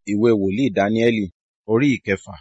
ìwé wòlíì dáníẹ́lì orí ìkẹfà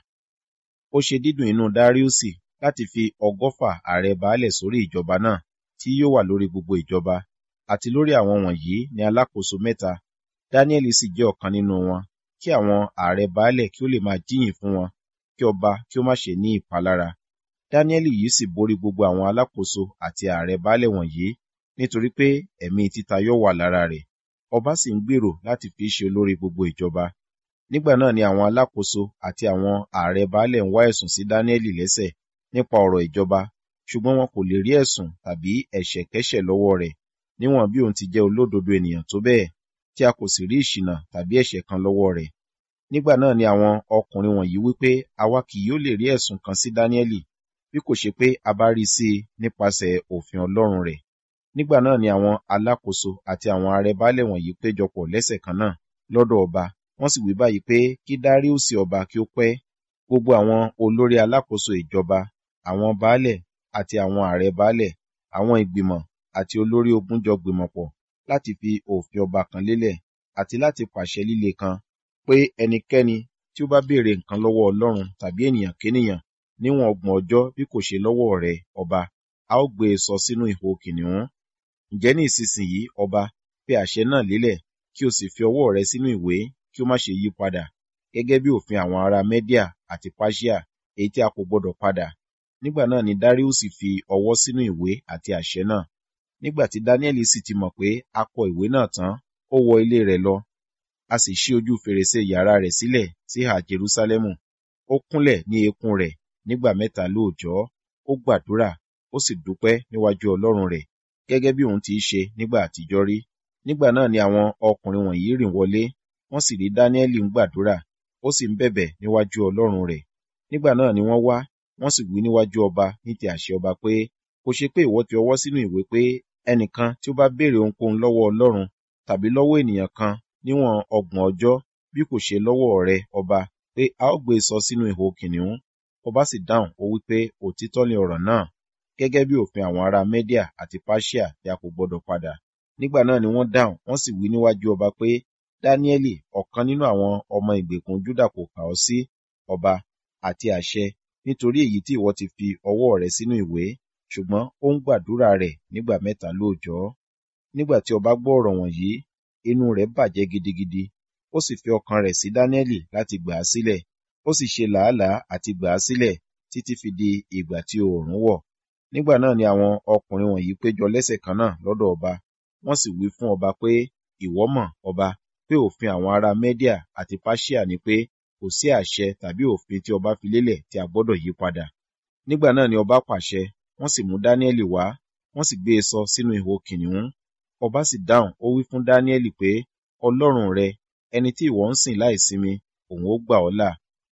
ó ṣe dídùn inú dáríùsì láti fi ọgọ́fà ààrẹ baálẹ̀ sórí ìjọba náà tí yóò wà lórí gbogbo ìjọba àti lórí àwọn wọ̀nyí ní alákòóso mẹ́ta dáníẹ́lì sì jẹ́ ọ̀kan nínú wọn kí àwọn ààrẹ baálẹ̀ kí ó lè máa jíyìn fún wọn kí ọba kí ó má ṣe ní ìpalára dáníẹ́lì yìí sì borí gbogbo àwọn alákòóso àti ààrẹ baálẹ̀ wọ̀nyí nítorí pé ẹ̀mí títayọ wà lára rẹ̀ ọba sì ń gbèrò láti fi í ṣe olórí gbogbo ìjọba nígbà náà ni àwọn alákòóso àti àwọn ààrẹ baálẹ̀ ń wá ẹ̀sùn sí dáníẹ́lì lẹ́sẹ̀ nípa ọ̀rọ̀ ìjọba ṣùgbọ́n wọn kò lè rí ẹ̀sùn tàbí ẹ̀ṣẹ̀kẹ́ṣẹ̀ lọ́wọ́ rẹ̀ níwọ̀n bí òun ti jẹ́ olódodo ènìyàn tó bẹ́ẹ̀ tí a kò sì rí ìṣìnà tàbí ẹ̀ṣẹ̀ kan lọ́wọ́ rẹ̀ nígbà náà ni àwọn ọkùnrin wọ̀nyí wípé àwa kì yóò lè rí ẹ̀sùn kan sí dáníẹ́lì bí kò ṣe pé a bá rí sí i nípasẹ̀ òfin ọlọ́run rẹ̀ nígbà náà ni àwọn alákòóso àti àwọn ààrẹ baálẹ̀ wọ̀nyí péjọpọ̀ lẹ́sẹ̀ kan náà lọ́dọ̀ ọba wọ́n sì wí báyìí pé kí dáríùsì ọba kí ó pẹ́ gbogbo àwọn olórí alákòóso ìjọba àwọn baálẹ̀ àti àwọn ààrẹ baálẹ̀ àwọn ìgbìmọ̀ àti olórí ogun jọ gbìmọ̀ pọ̀ láti fi òfin ọba kan lélẹ̀ àti láti pàṣẹ líle kan pé ẹnikẹ́ni tí ó bá béèrè nǹkan lọ́wọ́ ọlọ́run tàbí ènìyàn kénìyàn níwọ̀n ọgbọ̀n ọjọ́ bí kò ṣe lọ́wọ́ rẹ̀ ọba a ó gbé e sọ sínú ihò kìnìún ǹjẹ́ ní ìsinsìnyí ọba fi àṣẹ náà lélẹ̀ kí o sì fi ọwọ́ rẹ sínú ìwé kí ó má ṣe yí padà gẹ́gẹ́ bí òfin àwọn ará Mẹ́díà àti Páṣíà èyí tí a kò gbọdọ̀ padà nígbà náà ni Dáríùsì fi ọwọ́ sínú ìwé àti àṣẹ náà nígbà tí Dáníẹ́lì sì ti mọ̀ pé a kọ ìwé náà tán ó wọ ilé rẹ̀ lọ a sì ṣí ojú fèrèsé yàrá rẹ̀ sílẹ̀ sí ìhà Jerúsálẹ́mù ó kúnlẹ̀ ní eékún rẹ̀ nígbà mẹ́ta lóòjọ́ ó gbàdúrà ó sì dúpẹ́ níwájú Ọlọ́run rẹ̀ gẹ́gẹ́ bí òun ti ṣe nígbà àtijọ́ rí nígbà náà ni àwọn ọkùnrin wọ̀nyí rìn wọlé wọ́n sì rí Dáníẹ́lì ń gbàdúrà ó sì ń bẹ̀bẹ̀ níwájú Ọlọ́run rẹ̀ nígbà náà ni wọ́n wá wọ́n sì wí níwájú ọba ní ti àṣẹ ọba pé kò ṣe pé ìwọ ti ọwọ́ sínú ìwé pé ẹnìkan tí ó bá béèrè ohunkóhun lọ́wọ́ Ọlọ́run tàbí lọ́wọ́ ènìyàn kan níwọ̀n ọgbọ̀n ọjọ́ bí kò ṣe lọ́wọ́ rẹ ọba pé a ó gbé e sọ sínú ihò kìnìún ọba sì dáhùn ó wí pé òtítọ́ ni ọ̀rọ̀ náà gẹ́gẹ́ bí òfin àwọn ará Mẹ́díà àti Páṣíà tí a kò gbọdọ̀ padà nígbà náà ni wọ́n dáhùn wọ́n sì wí níwájú ọba pé Dáníẹ́lì ọ̀kan nínú àwọn ọmọ ìgbèkùn Júdà kò kà ọ́ sí ọba àti àṣẹ nítorí èyí tí ìwọ ti fi ọwọ́ rẹ sínú ìwé ṣùgbọ́n ó ń gbàdúrà rẹ̀ nígbà mẹ́ta lóòjọ́ nígbà tí ọba gbọ́ ọ̀rọ̀ wọ̀nyí inú rẹ̀ bàjẹ́ gidigidi ó sì fi ọkàn rẹ̀ sí Dáníẹ́lì láti gbà á sílẹ̀ ó sì ṣe làálàá àti gbà á sílẹ̀ títí fi di ìgbà tí oòrùn wọ̀ nígbà náà ni àwọn ọkùnrin wọ̀nyí péjọ lẹ́sẹ̀ kan náà lọ́dọ̀ ọba wọ́n sì wí fún ọba pé ìwọ mọ̀ ọba pé òfin àwọn ará Mẹ́díà àti Páṣíà ni pé kò sí àṣẹ tàbí òfin tí ọba fi lélẹ̀ tí a gbọ́dọ̀ yí padà nígbà náà ni ọba pàṣẹ wọ́n sì mú Dáníẹ́lì wá wọ́n sì gbé e sọ sínú ihò kìnìún ọba sì dáhùn ó wí fún Dáníẹ́lì pé Ọlọ́run rẹ ẹni tí ìwọ ń sìn láìsinmi òun ó gbà ọ́ là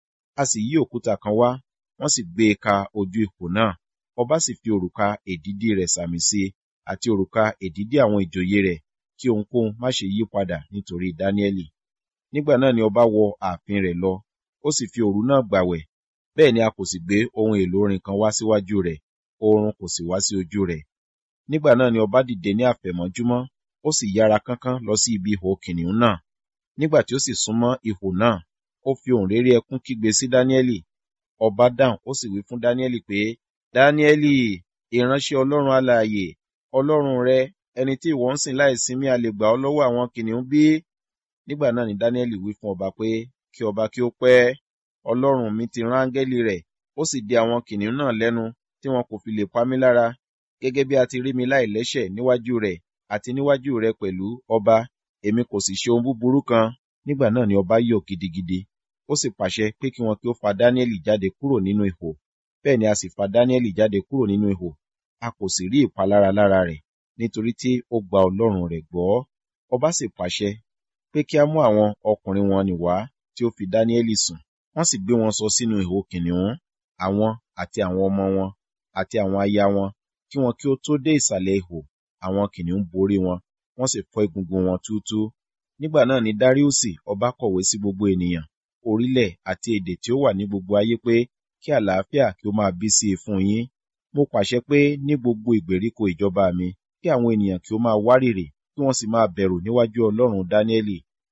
a sì yí òkúta kan wá wọ́n sì gbé e ka ojú ihò náà ọba sì fi òrùka èdìdí rẹ̀ sàmì sí i àti òrùka èdìdí àwọn ìjòyè rẹ̀ kí ohunkóhun má ṣe yí padà nítorí Dáníẹ́lì nígbà náà ni ọba wọ ààfin rẹ̀ lọ ó sì fi òru náà gbàwẹ̀ bẹ́ẹ̀ ni a kò sì gbé ohun èlò orin kan wá síwájú rẹ̀ oorun kò sì wá sí ojú rẹ̀ nígbà náà ni ọba dìde ní àfẹ̀mọ́júmọ́ ó sì yára kánkán lọ sí ibi ihò kìnìún náà nígbà tí ó sì súnmọ́ ihò náà ó fi ohùn réré ẹkún kígbe sí Dáníẹ́lì ọba dáhùn ó sì wí fún Dáníẹ́lì pé Dáníẹ́lì ìránṣẹ́ Ọlọ́run alààyè Ọlọ́run rẹ ẹni tí ìwọ ń sìn láìsinmi a lè gbà ọ́ lọ́wọ́ àwọn kìnìún bí nígbà náà ni Dáníẹ́lì wí fún ọba pé kí ọba kí ó pẹ́ Ọlọ́run mi ti rán áńgẹ́lì rẹ̀ ó sì dè àwọn kìnìún náà lẹ́nu tí wọn kò fi lè pa mí lára gẹ́gẹ́ bí a ti rí mi láìlẹ́ṣẹ̀ níwájú rẹ̀ àti níwájú rẹ̀ pẹ̀lú ọba èmi kò sì ṣe ohun búburú kan nígbà náà ni ọba yọ̀ gidigidi ó sì pàṣẹ pé kí wọn kí ó fa Dáníẹ́lì jáde kúrò nínú ihò bẹ́ẹ̀ ni a sì fa Dáníẹ́lì jáde kúrò nínú ihò a kò sì rí ìpalára lára rẹ̀ nítorí tí ó gba Ọlọ́run rẹ̀ gbọ́ ọba sì pàṣẹ pé kí a mú àwọn ọkùnrin wọn nì wá tí ó fi Dáníẹ́lì sùn wọ́n sì gbé wọn sọ sínú ihò kìnìún àwọn àti àwọn ọmọ wọn àti àwọn aya wọn kí wọn kí ó tó dé ìsàlẹ̀ ihò àwọn kìnìún borí wọn wọ́n sì fọ́ egungun wọn túútúú nígbà náà ni Dáríùsì ọba kọ̀wé sí gbogbo ènìyàn orílẹ̀ àti èdè tí ó wà ní gbogbo ayé pé kí àlàáfíà kí ó máa bí sí i fún yín mo pàṣẹ pé ní gbogbo ìgbèríko ìjọba mi kí àwọn ènìyàn kí ó máa wárìrì kí wọ́n sì máa bẹ̀rù níwájú Ọlọ́run Dáníẹ́lì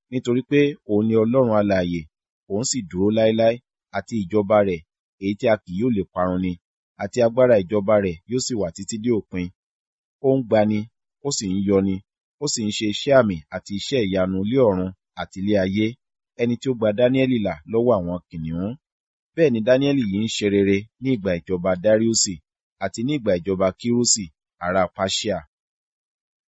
nítorí pé òun ni Ọlọ́run alààyè, òun sì dúró láéláé, àti ìjọba rẹ̀, èyí tí a kì yóò lè parun ni, àti agbára ìjọba rẹ̀ yóò sì wà títí dé òpin. Ó ń gbani, ó sì ń yọni, ó sì ń ṣe iṣẹ́ àmì àti iṣẹ́ ìyanu lé ọ̀run àti lé ayé, ẹni tí ó gba Dáníẹ́lì là lọ́wọ́ àwọn kìnnìún. Bẹ́ẹ̀ ni Dáníẹ́lì yìí ń ṣe rere ní ìgbà ìjọba Dariusi àti ní ìgbà ìjọba Kirusi ará Persia.